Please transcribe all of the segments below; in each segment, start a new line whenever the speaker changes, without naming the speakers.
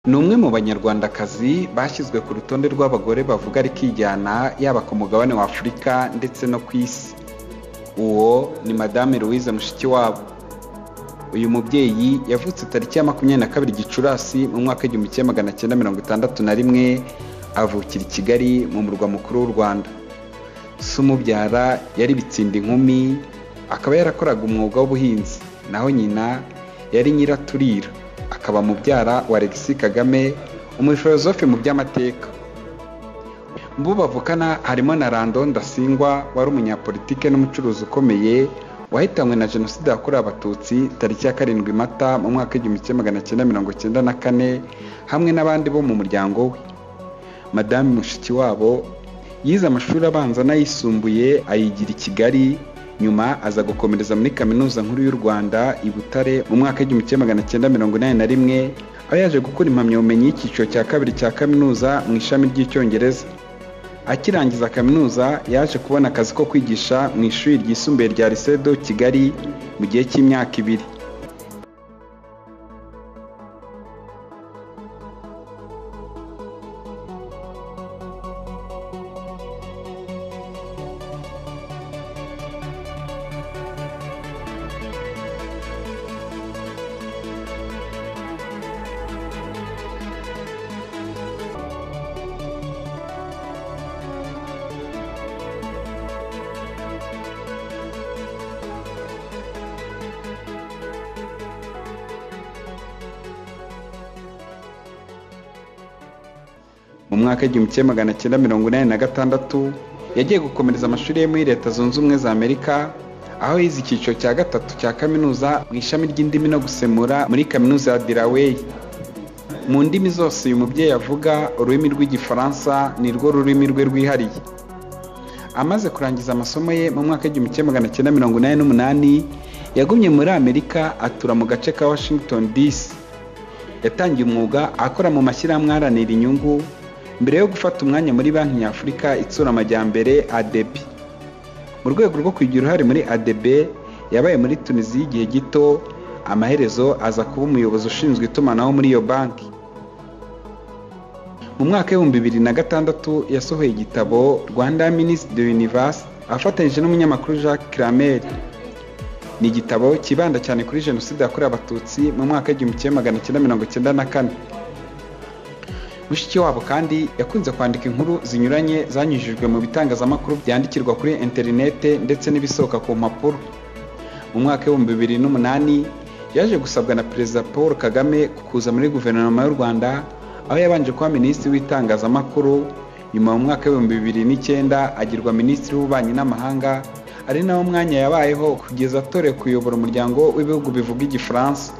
ni umwe mu banyarwandakazi bashyizwe ku rutonde rw'abagore bavuga rikijyana yaba ku mugabane wa afurika ndetse no ku isi uwo ni madame louise mushikiwabo uyu mubyeyi yavutse tariki ya makumyabiri na kabiri gicurasi mu mwaka w'igihumbi kimwe magana cyenda mirongo itandatu na rimwe avukira i kigali mu murwa mukuru w'u rwanda se umubyara yari bitsinda inkumi akaba yarakoraga umwuga w'ubuhinzi naho nyina yari nyiraturira akaba mubyara wa Alexis Kagame umufilozofe mu by'amateka mu bo bavukana harimo na Rando Ndasingwa wari umunyapolitike n'umucuruzi ukomeye wahitanywe na jenoside yakorewe abatutsi tariki ya karindwi mata mu mwaka w'igihumbi kimwe magana cyenda mirongo cyenda na kane hamwe n'abandi bo mu muryango we madamu mushikiwabo yize amashuri abanza n'ayisumbuye ayigira i kigali nyuma aza gukomereza muri kaminuza nkuru y'u rwanda i butare mu mwaka w'igihumbi kimwe magana cyenda mirongo inani na rimwe aho yaje gukora impamyabumenyi y'icyiciro cya kabiri cya kaminuza mu ishami ry'icyongereza akirangiza kaminuza yaje kubona akazi ko kwigisha mu ishuri ryisumbuye rya lisedo kigali mu gihe cy'imyaka ibiri mu mwaka w'igihumbi kimwe magana cyenda mirongo inani na gatandatu yagiye gukomereza amashuri ye muri leta zunze ubumwe za amerika aho yize icyiciro cya gatatu cya kaminuza mu ishami ry'indimi no gusemura muri kaminuza ya delaware mu ndimi zose uyu mubyeyi avuga ururimi rw'igifaransa ni rwo rurimi rwe rwihariye amaze kurangiza amasomo ye mu mwaka w'igihumbi kimwe magana cyenda mirongo inani n'umunani yagumye muri amerika atura mu gace ka washington dc yatangiye umwuga akora mu mashyirahamwe aharanira inyungu mbere yo gufata umwanya muri banki nyafurika itsura amajyambere adebi mu rwego rwo kugira uruhare muri adebe yabaye muri tunisiya y'igihe gito amaherezo aza kuba umuyobozi ushinzwe itumanaho muri iyo banki mu mwaka w'ibihumbi bibiri na gatandatu yasohoye igitabo rwanda minisitiri de universe afatanyije n'umunyamakuru jacques clamere ni igitabo kibanda cyane kuri jenoside yakorewe abatutsi mu mwaka w'igihumbi kimwe magana cyenda mirongo cyenda na kane mushikiwabo kandi yakunze kwandika inkuru zinyuranye zanyujijwe mu bitangazamakuru byandikirwa kuri interinete ndetse n'ibisohoka ku mpapuro mu mwaka w'ibihumbi bibiri n'umunani yaje gusabwa na perezida paul kagame kuza muri guverinoma y'u rwanda aho yabanje kuba minisitiri w'itangazamakuru nyuma mu mwaka w'ibihumbi bibiri n'icyenda agirwa minisitiri w'ububanyi n'amahanga ari nawo mwanya yabayeho kugeza atorewe kuyobora umuryango w'ibihugu bivuga igifaransa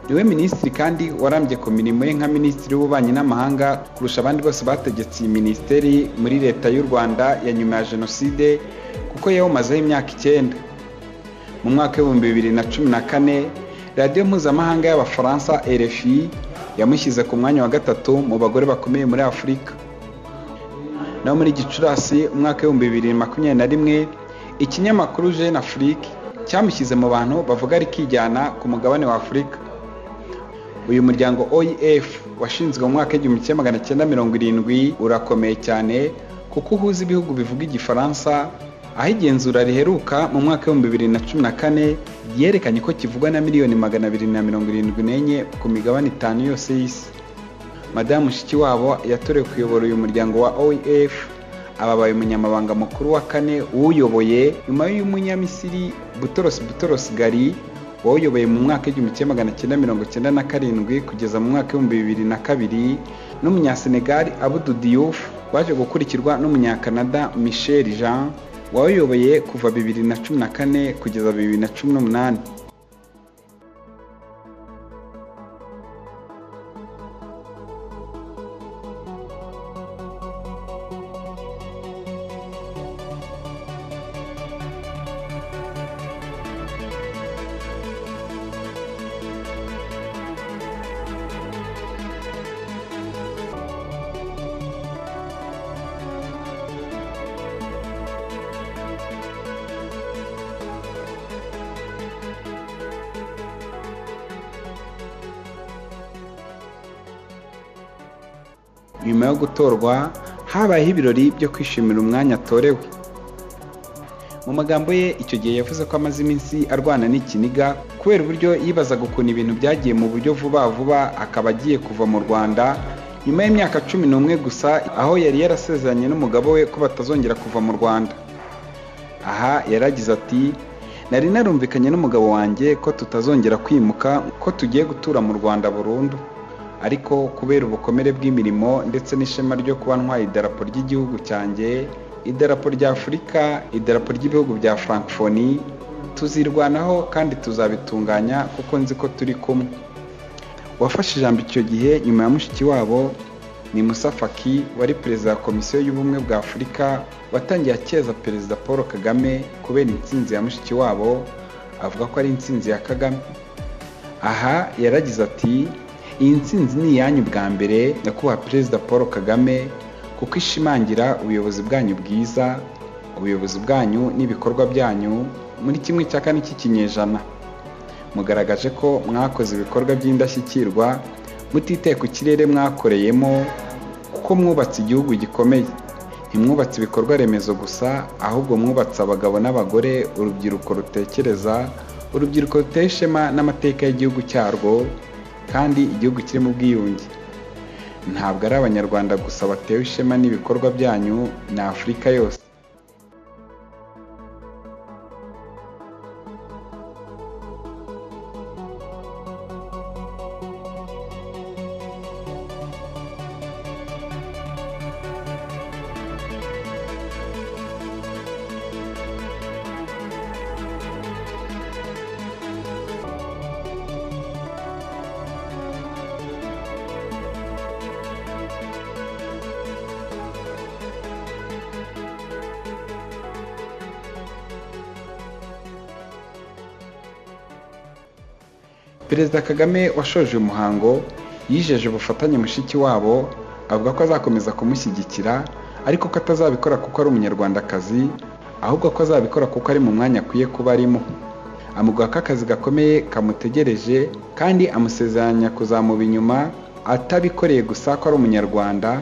niwe minisitiri kandi warambye ku mirimo ye nka minisitiri w'ububanyi n'amahanga kurusha abandi bose bategetse iyi minisiteri muri leta y'u rwanda ya nyuma ya jenoside kuko yawumazeho imyaka icyenda mu mwaka w'ibihumbi bibiri na cumi na kane radiyo mpuzamahanga y'abafaransa rfi yamushyize ku mwanya wa gatatu mu bagore bakomeye muri afurika naho muri gicurasi umwaka w'ibihumbi bibiri makumyabiri na rimwe ikinyamakuru jeune afrique cyamushyize mu bantu bavuga rikijyana ku mugabane wa afurika uyu muryango oef washinzwe mu mwaka w'igihumbi kimwe magana cyenda mirongo irindwi urakomeye cyane kuko uhuza ibihugu bivuga igifaransa aho igenzura riheruka mu mwaka w'ibihumbi bibiri na cumi na kane ryerekanye ko kivugwa na miliyoni magana abiri na mirongo irindwi n'enye ku migabane itanu yose y'isi madamu mushikiwabo yatorewe kuyobora uyu muryango wa oef ababaye umunyamabanga mukuru wa kane uwuyoboye nyuma y'umunyamisiri butoros butoros gari wawuyoboye mu mwaka w'igihumbi kimwe magana cyenda mirongo cyenda na karindwi kugeza mu mwaka w'ibihumbi bibiri na kabiri n'umunyasenegali abudu diouf waje gukurikirwa n'umunyakanada michel jean wawuyoboye kuva bibiri na cumi na kane kugeza bibiri na cumi n'umunani nyuma yo gutorwa habayeho ibirori byo kwishimira umwanya atorewe mu magambo ye icyo gihe yavuze ko amaze iminsi arwana n'ikiniga kubera uburyo yibazaga ukuntu ibintu byagiye mu buryo vuba vuba akaba agiye kuva mu rwanda nyuma y'imyaka cumi n'umwe gusa aho yari yarasezeranye n'umugabo we ko batazongera kuva mu rwanda aha yaragize ati nari narumvikanye n'umugabo wanjye ko tutazongera kwimuka ko tugiye gutura mu rwanda burundu ariko kubera ubukomere bw'imirimo ndetse n'ishema ryo kuba ntwaye idarapo ry'igihugu cyanjye idarapo rya afurika idarapo ry'ibihugu bya frankfoni tuzirwanaho kandi tuzabitunganya kuko nzi ko turi kumwe uwafashe ijambo icyo gihe nyuma ya mushiki wabo ni Musa Faki wari perezida wa komisiyo y'ubumwe bwa afurika watangiye akeza perezida paul kagame kubera intsinzi ya mushiki wabo avuga ko ari intsinzi ya kagame aha yaragize ati iyi nsinzi ni iyanyu bwa mbere nyakubahwa perezida paul kagame kuko ishimangira ubuyobozi bwanyu bwiza ubuyobozi bwanyu n'ibikorwa byanyu muri kimwe cya kane cy'ikinyejana mugaragaje ko mwakoze ibikorwa by'indashyikirwa mutiteye ku kirere mwakoreyemo kuko mwubatse igihugu gikomeye ntimwubatse ibikorwa remezo gusa ahubwo mwubatse abagabo n'abagore urubyiruko rutekereza urubyiruko ruteye ishema n'amateka y'igihugu cyarwo kandi igihugu kirimo ubwiyunge ntabwo ari abanyarwanda gusa batewe ishema n'ibikorwa byanyu ni afurika yose perezida kagame washoje uyu muhango yijeje ubufatanye mushiki wabo avuga ko azakomeza kumushyigikira ariko ko atazabikora kuko ari umunyarwandakazi ahubwo ko azabikora kuko ari mu mwanya akwiye kuba arimo amuguha ko akazi gakomeye kamutegereje kandi amusezeranya kuzamuba inyuma atabikoreye gusa ko ari umunyarwanda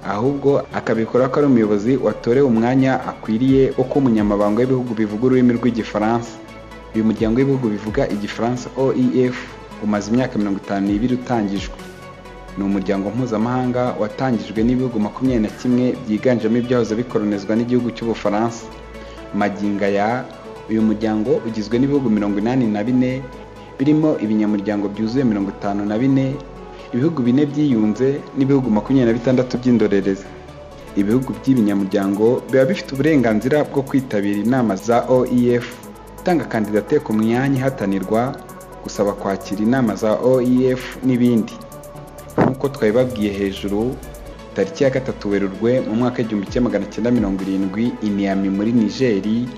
ahubwo akabikora ko ari umuyobozi watorewe umwanya akwiriye wo kuba umunyamabanga w'ibihugu bivuga ururimi rw'igifaransa uyu muryango w'ibihugu bivuga igifaransa oef umaze imyaka mirongo itanu n'ibiri utangijwe ni umuryango mpuzamahanga watangijwe n'ibihugu makumyabiri na kimwe byiganjemo ibyahoze bikoronizwa n'igihugu cy'ubufaransa maginga ya uyu muryango ugizwe n'ibihugu mirongo inani na bine birimo ibinyamuryango byuzuye mirongo itanu na bine ibihugu bine byiyunze n'ibihugu makumyabiri na bitandatu by'indorerezi ibihugu by'ibinyamuryango biba bifite uburenganzira bwo kwitabira inama za oef gutanga kandidatire ku myanya ihatanirwa gusaba kwakira inama za oef n'ibindi nk'uko twabibabwiye hejuru tariki ya gatatu werurwe mu mwaka w'igihumbi kimwe magana cyenda mirongo irindwi iniyami muri nigeri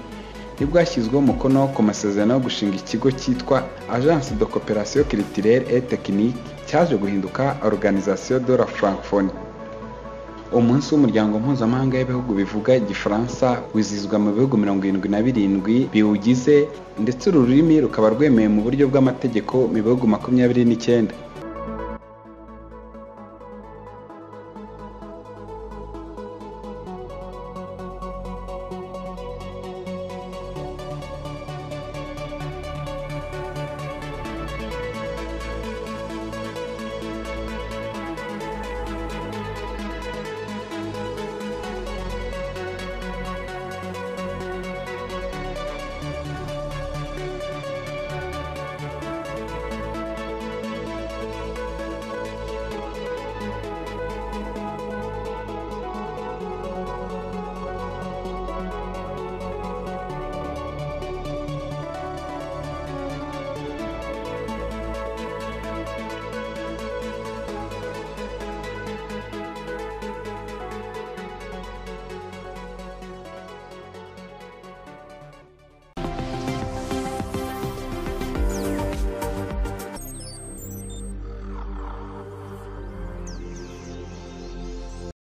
nibwo hashyizweho umukono ku masezerano yo gushinga ikigo cyitwa agence de coopération culturelle et technique cyaje guhinduka organisation de la francophonie umunsi w'umuryango mpuzamahanga w'ibihugu bivuga igifaransa wizihizwa mu bihugu mirongo irindwi na birindwi biwugize ndetse uru rurimi rukaba rwemewe mu buryo bw'amategeko mu bihugu makumyabiri n'icyenda